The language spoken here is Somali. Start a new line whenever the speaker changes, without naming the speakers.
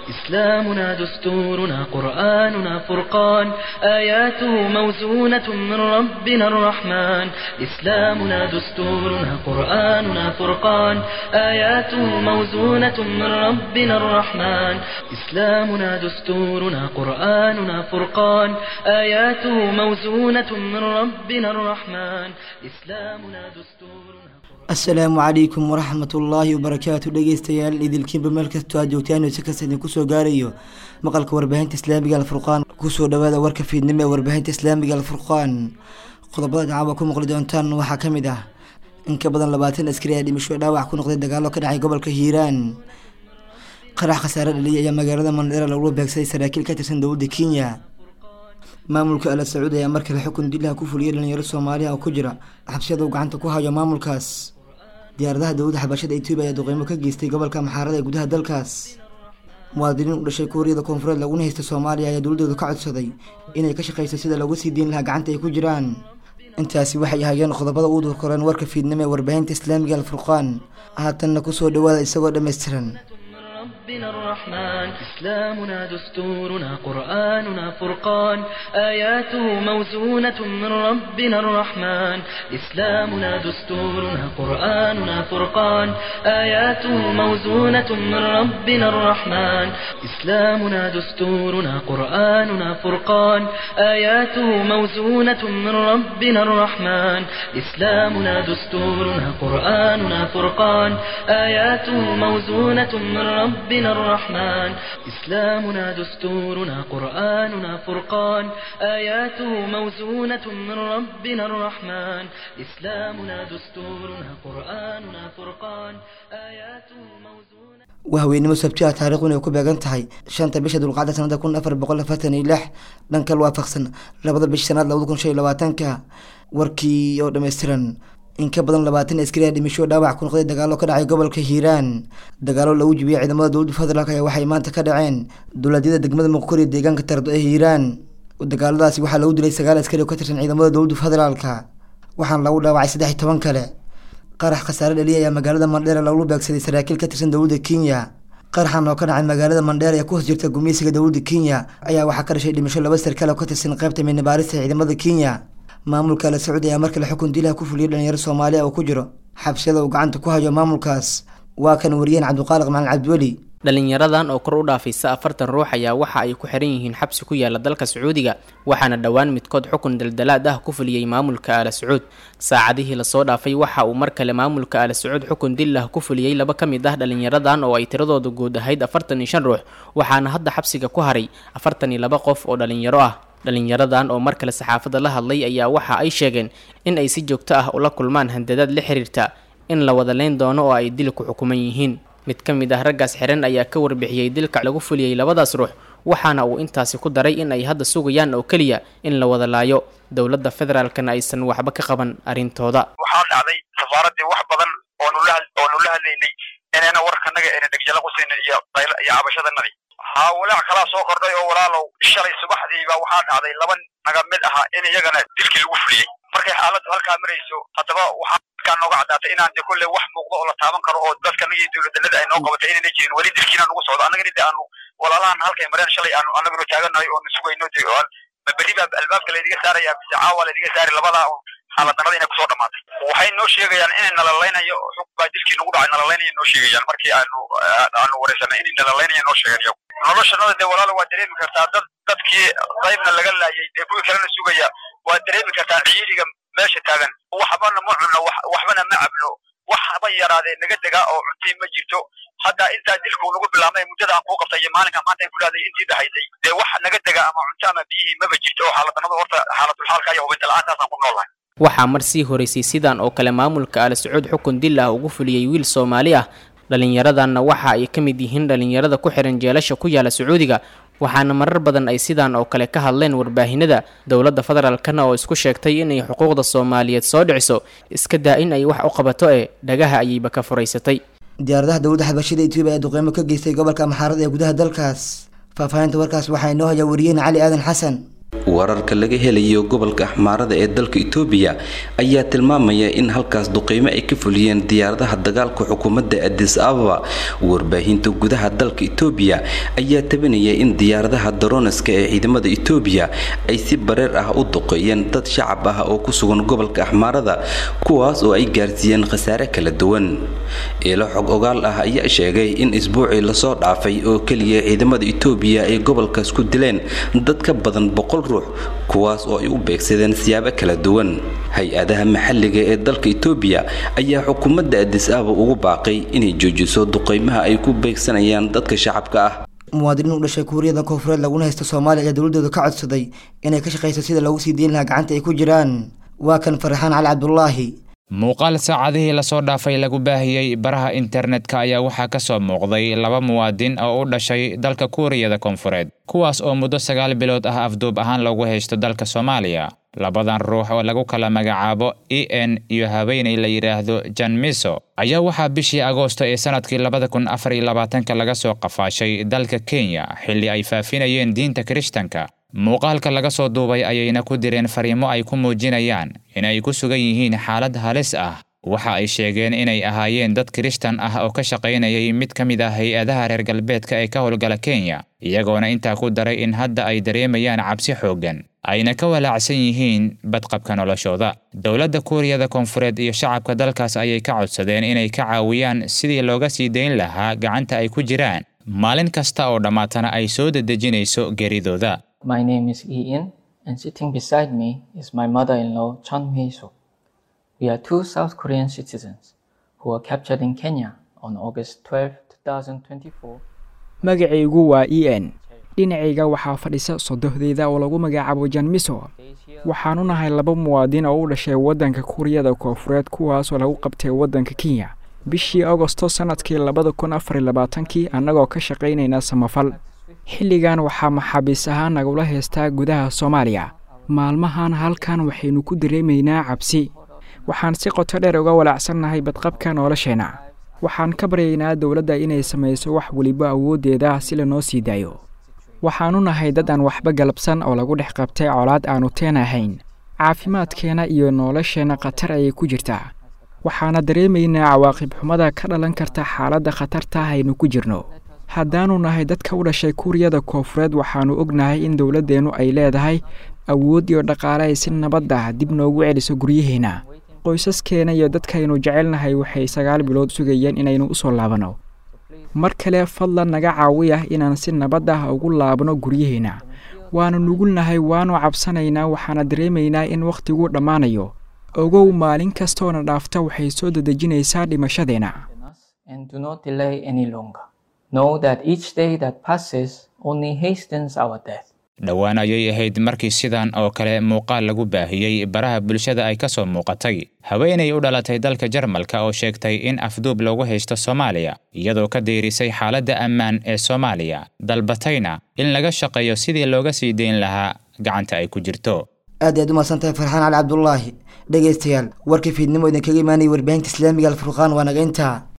إسلامنا دستورنا قرآننا فرقان آياته موزونة من ربنا الرحمن إسلامنا دستورنا قرآننا فرقان آياته موزونة من ربنا الرحمن إسلامنا دستورنا قرآننا فرقان آياته موزونة من ربنا الرحمن إسلامنا دستورنا
asalaamu calaykum waraxmat ullaahi wabarakaatu dhegeystayaal idilkiinba meel kastoo aad joogtaan si kasta idinku soo gaarayo maqalka warbaahinta islaamiga alfurqaan kusoo dhawaada warka fiidnimo ee warbaahinta islaamiga alfurqaan qodobada dacaawa ku maqli doontaan waxaa ka mid ah in ka badan labaatan askari ayaa dhimasho dhaawac ku noqday dagaalo ka dhacay gobolka hiiraan qarax khasaare dhaliyay ayaa magaalada mandheera lagula beegsaday saraakiil ka tirsan dowladda kenya maamulka ala sacuud ayaa markale xukun dilaha ku fuliyay dhalinyaro soomaaliya oo ku jira xabsiyada uu gacanta ku hayo maamulkaas diyaaradaha dowladda xabashada etoobiya ayaa duqeymo ka geystay gobolka maxaarada ee gudaha dalkaas muwaadiniin u dhashay kuuriyada koonfureed laguna haysta soomaaliya ayaa dowladooda ka codsaday inay ka shaqayso sida loogu sii diin lahaa gacanta ay ku jiraan intaasi waxay ahaayeen qodobada uu durkoreen warka fiidnimo ee warbaahinta islaamiga alfurqaan haatanna kusoo dhawaada isagoo dhammaystiran
ربنا الرحمن إسلامنا دستورنا قرآننا فرقان آياته موزونة من ربنا الرحمن إسلامنا دستورنا قرآننا فرقان آياته موزونة من ربنا الرحمن إسلامنا دستورنا قرآننا فرقان آياته موزونة من ربنا الرحمن إسلامنا دستورنا قرآننا فرقان آياته موزونة من ربنا ربنا الرحمن إسلامنا دستورنا قرآننا فرقان آياته موزونة من ربنا الرحمن إسلامنا دستورنا قرآننا فرقان آياته موزونة
waa haweenimo sabti ah taariikhduna ay ku beegan tahay shanta bisha dulqacda sanada kun afar boqol afartan iyo lix dhankal waafaqsan labada bish sanaad labada kun shan iyo labaatanka warkii oo dhammaystiran in ka badan labaatan askari a dhimasho dhaawac ku noqday dagaalo ka dhacay gobolka hiiraan dagaalo lagu jibiyay ciidamada dowladda federaalk ayaa waxay maanta ka dhaceen dowladyada degmada muqkor iyo deegaanka tardo ee hiiraan dagaaladaasi waxaa lagu dilay sagaal askari oo ka tirsan ciidamada dowladda federaalka waxaana lagu dhaawacay saddex iyo toban kale qarax khasaare dhaliya ayaa magaalada mandheera lagula beegsaday saraakiil ka tirsan dowladda kenya qaraxan oo ka dhacay magaalada mandheera ee ku hoos jirta gumeysiga dowladda kenya ayaa waxaa ka dhashay dhimasho laba sarkaal oo ka tirsan qaybta midnabaarista ciidamada kenya maamulka ala sacuudi ayaa markale xukun dilaha ku fuliyay dhalinyaro soomaaliya oo ku jiro xabsiyada uu gacanta ku hayo maamulkaas waa kan wariyeen cabdiqaaliq macalin cabdiweli
dhalinyaradan oo kor u dhaafaysa afartan ruux ayaa waxa ay ku xiran yihiin xabsi ku yaala dalka sacuudiga waxaana dhowaan midkood xukun daldalaad ah ku fuliyey maamulka aala sacuud saacadihii lasoo dhaafay waxa uu mar kale maamulka aala sacuud xukun dilah ku fuliyey laba ka mid ah dhalinyaradan oo ay tiradooda guud ahayd afartan iyo shan ruux waxaana hadda xabsiga ku haray afartan iyo laba qof oo dhalinyaro ah dhalinyaradan oo mar kale saxaafadda la hadlay ayaa waxa ay sheegeen in ay si joogto ah ula kulmaan handadaad la xiriirta in la wada leyn doono oo ay dil ku xukuman yihiin mid ka mid ah raggaas xiran ayaa ka warbixiyey dilka lagu fuliyey labadaas ruux waxaana uu intaasi ku daray in ay hadda sugayaan oo keliya in la wada laayo dowladda federaalkana aysan waxba ka qaban arrintooda
waxaa dhacday safaaraddii wax badan oonula oonu la hadlaynay inayna warkanaga ayna dhegjala qusaynay iyo iyo cabashadanadii haa walaac kalaa soo kordhay oo walaalow shalay subaxdiiba waxaa dhacday laba naga mid ahaa in iyagana dilkii lagu fuliyey markay xaaladdu halkaa marayso haddaba waxaa halkaa nooga caddaatay inaan de kolley wax muuqdo oo la taaban karo oo dadkanaga iyo dowladanada ay noo qabatay inayna jirin weli dilkiina nagu socdo annagana de aanu walaalahan halkay mareen shalay aanu annaguna taaganahay oo nasugayno de ma berri baa albaabka laydiga saaraya mise caawa laydiga saari labadaa xaaladnimada inay kusoo dhamaatay waxay noo sheegayaan inay nalalaynayo xug baa dilkii nagu dhacay nalalaynaya noo sheegayaan markii aanu aanu wareysanay inay nalalaynaya noo sheegan iyagu noloshanada dee walaalo waa dareemi kartaa dad dadkii qaybna laga laayay dee kuwii kalena sugaya waa dareemi kartaa ciidiga meesha taagan waxbana ma cunno waxbana ma cabno wax haba yaraadee naga degaa oo cuntii ma jirto hadda intaa dilku nagu bilaabmay muddada aan kuu qabtay iyo maalinka maanta ay kulahaday intii dhahaysay dee wax naga dega ama cunto ama biyihii maba jirto oo xaaladnimada horta xaaladulxaalka iyo hubinta la-aantaasaan ku noolahay
waxaa mar sii horeysay sidan oo kale maamulka ala sacuud xukun dil ah ugu fuliyey wiil soomaali ah dhallinyaradanna waxa ay ka mid yihiin dhallinyarada ku xihan jeelasha ku yaala sacuudiga waxaana marar badan ay sidaan oo kale ka hadleen warbaahinada dowladda federaalkana oo isku sheegtay inay xuquuqda soomaaliyeed soo dhiciso iska daa in ay wax u qabato ee dhagaha ayayba ka furaysatay
diyaaradaha dowladda xabashida etoobiya ayaa duqeymo ka geystay gobolka maxaarada ee gudaha dalkaas faahfaahinta warkaas waxaa inoo haya wariyeen cali aadan xasan
wararka laga helayo gobolka axmaarada ee dalka itoobiya ayaa tilmaamaya in halkaas duqeymo ay ka fuliyeen diyaaradaha dagaalka xukuumadda adis ababa warbaahinta gudaha dalka itoobiya ayaa tabinaya in diyaaradaha daroneska ee ciidamada itoobiya ay si bareer ah u duqeeyeen dad shacab ah oo ku sugan gobolka axmaarada kuwaas oo ay gaarsiiyeen khasaare kala duwan ilo xog ogaal ah ayaa sheegay in isbuucii lasoo dhaafay oo keliya ciidamada itoobiya ay gobolkaas ku dileen dad ka badan boqol ruux kuwaas oo ay u beegsadeen siyaabo kala duwan hay-adaha maxalliga ee dalka itoobiya ayaa xukuumadda adis ababa ugu baaqay inay joojiso duqeymaha ay ku beegsanayaan dadka shacabka ah
muwaadiniin u dhashay kuuriyada koonfureed laguna haysta soomaaliya ayaa dowladooda ka codsaday inay ka shaqayso sida loogu sii deyn lahaa gacanta ay ku jiraan waa kan farxaan cali cabdulaahi
muuqaal saacadihii lasoo dhaafay lagu baahiyey baraha internetka ayaa waxaa ka soo muuqday laba muwaadin oo u dhashay dalka kuuriyada koonfureed kuwaas oo muddo sagaal bilood ah afduub ahaan loogu haysto dalka soomaaliya labadan ruux oo lagu kala magacaabo e n iyo haweeney la yidhaahdo jan miso ayaa waxaa bishii agoosto ee sanadkii labada kun afar iyo labaatanka laga soo qafaashay dalka kenya xilli ay faafinayeen diinta kirishtanka muuqaalka laga soo duubay ayayna ku direen fariimo ay ku muujinayaan inay ku sugan yihiin xaalad halis ah waxa ay sheegeen inay ahaayeen dad kirishtan ah oo ka shaqaynayay mid ka mid ah hay-adaha reer galbeedka ee ka howlgala kenya iyagoona intaa ku daray in hadda ay dareemayaan cabsi xooggan ayna ka walaacsan yihiin badqabka noloshooda dowladda kuuriyada koonfureed iyo shacabka dalkaas ayay ka codsadeen inay ka caawiyaan sidii looga sii dayn lahaa gacanta ay ku jiraan maalin kasta oo dhammaatana ay soo dedejinayso geeridooda
My name is Ian, and sitting beside me is my mother-in-law, Chun Hee-soo. We are two South Korean citizens who were captured in Kenya on August 12, 2024.
magacaygu waa e n dhinacayga waxaa fadhisa sodohdeyda oo lagu magacaabo jan miso waxaanu nahay laba muwaadin oo u dhashay waddanka kuuriyada koonfureed kuwaasoo lagu qabtay waddanka kenya bishii agosto sannadkii labada kun afar iyo labaatankii annagoo ka shaqaynayna samafal xilligan waxaa maxaabiis ahaan nagula haystaa gudaha soomaaliya maalmahan halkan waxaynu ku dareemaynaa cabsi waxaan si qoto dheer uga walaacsannahay badqabka nolosheenna waxaan ka baryaynaa dowladda inay samayso wax weliba awooddeeda si lanoo sii daayo waxaanu nahay dad aan waxba galabsan oo lagu dhex qabtay colaad aanu teen ahayn caafimaadkeenna iyo nolosheenna khatar ayay ku jirtaa waxaana dareemaynaa cawaaqib xumada ka dhalan karta xaaladda khatarta aynu ku jirno haddaanu nahay dadka u dhashay kuuriyada koonfureed waxaannu ognahay in dowladdeennu ay leedahay awood iyo dhaqaale ay si nabad ah dib noogu celiso guryaheenna qoysaskeena iyo dadkaynu jecelnahay waxay sagaal bilood sugayeen inaynu u soo laabanno mar kale fadlan naga caawi ah inaan si nabad ah ugu laabno guryaheenna waannu nugulnahay waannu cabsanaynaa waxaana dareemaynaa in wakhtiguu dhammaanayo ogow maalin kastoona dhaafta waxay soo dedejinaysaa dhimashadeenna
And do not delay any longer. Know that each day that passes only hastens our death.
dhowaan ayay ahayd markii sidan oo kale muuqaal lagu baahiyey baraha bulshada ay ka soo muuqatay haweenay u dhalatay dalka jarmalka oo sheegtay in afduub loogu haysto soomaaliya iyadoo ka deyrisay xaaladda ammaan ee soomaaliya dalbatayna in laga shaqeeyo sidii looga sii dayn lahaa gacanta ay ku jirto
aad ayaad u mahadsantahay farxaan cali cabdulaahi dhegaystayaal warkii fiidnimo idinkaga imaanayay warbaahinta islaamiga alfurqaan waa naga intaa